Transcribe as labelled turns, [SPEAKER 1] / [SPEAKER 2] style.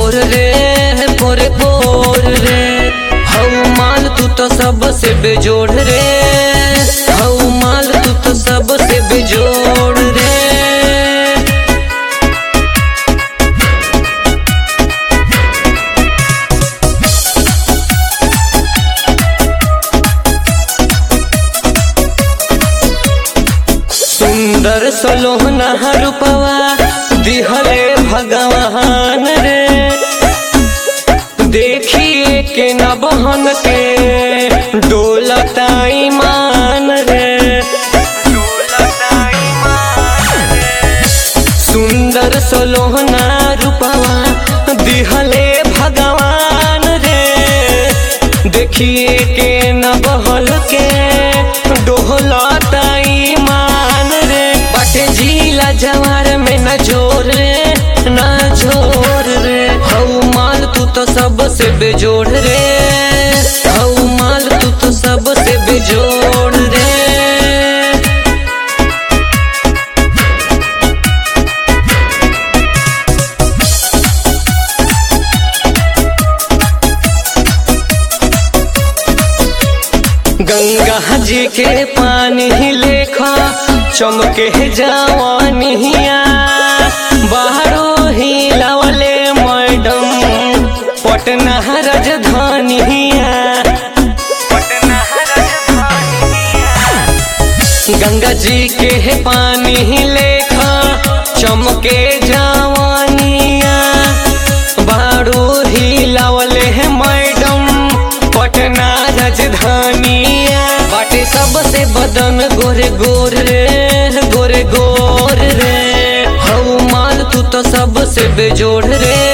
[SPEAKER 1] पोर रे पोरे पोर रे हऊ माल तू तो सबसे बेजोड़ रे हऊ माल तू तो सबसे बेजोड़ रे सुंदर सोलोहना रूपवा दिहले भगवान रे देखिए के न बहन के डोलता ईमान रे सुंदर सोलोहना रूपवा दिहले भगवान रे देखिए के न बहल के डोलता ईमान रे बाटे झीला जवार में न जोर रे न जोर रे हऊ माल तू तो सबसे बेजोड़ रे हऊ माल तू तो सबसे बेजोड़ रे गंगा जी के पानी ही लेखा चमके जवानिया बाहरो ही लवले मैडम पटना राजधानिया गंगा जी के पानी ही लेखा चमके जवानिया बारू ही लवले है मैडम पटना राजधानिया बाटे सबसे बदन गोरे गोर रे गोरे गोर रे हऊ माल तू तो सबसे बेजोड़ रे